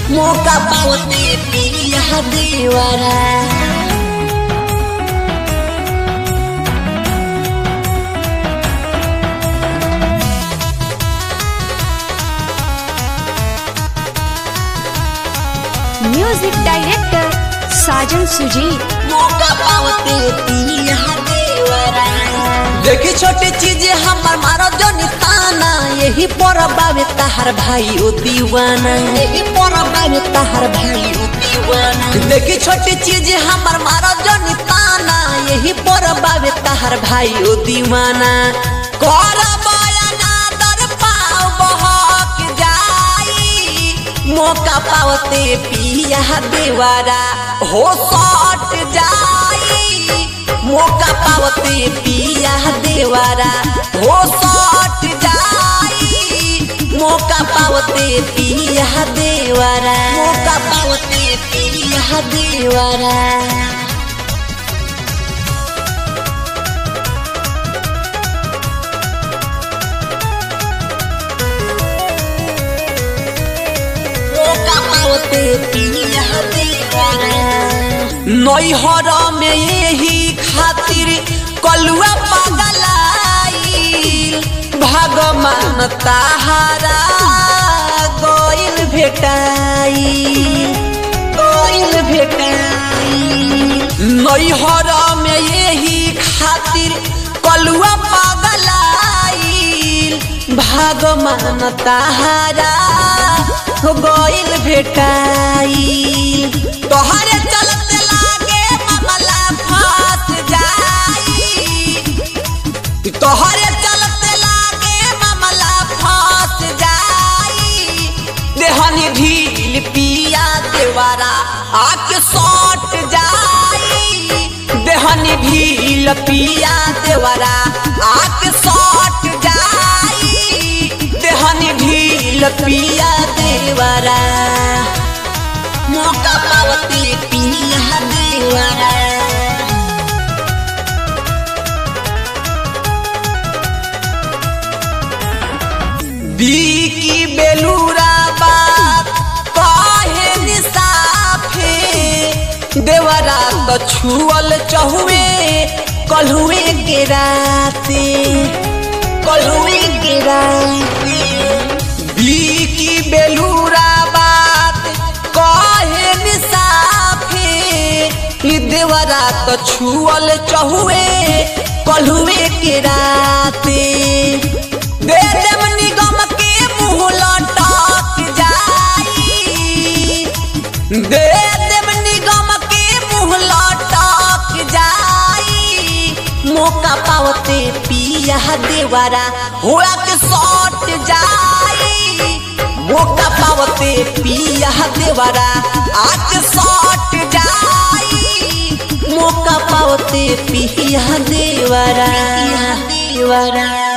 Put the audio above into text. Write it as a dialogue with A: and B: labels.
A: मौका पावते पिया देवरा
B: म्यूजिक डायरेक्टर साजन सुजीत
A: मौका पावते पिया देवरा देखी छोटी चीज हमर मारो जो निताना यही पर बाबे तहार भाई ओ दीवाना यही पर बाबे तहार भाई ओ दीवाना देखी छोटी चीज हमर मारो जो निताना यही पर बाबे तहार भाई ओ दीवाना कर बयाना दर पाव बहक जाई मौका पावते पिया देवारा हो सट जाई मौका पावते पिया देवारा हो सट जाई मौका पावते पिया देवारा मौका पावते पिया देवारा मौका पावते पिया देवारा नैहर में यही खातिर कलुआ पगलाई भगवान ताहारा गइल भेटाई गइल भेटाई नैहर में यही खातिर कलुआ पगलाई भगवान ताहारा गइल भेटाई तोहरे चलते लागे मामला फंस जाई तोहरे चलते लागे मामला फंस जाई देहनी ढील पिया देवारा आके सट जाई देहनी ढील पिया देवारा आके सट जाई देहनी ढील पिया देवारा मौका पावती पिया देवारा बीकी बेलूरा बात काहे निसाफे देवरा तो छुअल चहुए कलहुए के राते कलहुए के राते बीकी बेलूरा बात काहे निसाफे ई देवरा तो छुअल चहुए कलहुए के राते दे देव निगम के मुँह लटक जाई दे देव निगम के मुँह लटक जाई मौका पावते पिया देवारा होला के सट जाई मौका पावते पिया देवारा आज सट जाई मौका पावते पिया देवारा देवारा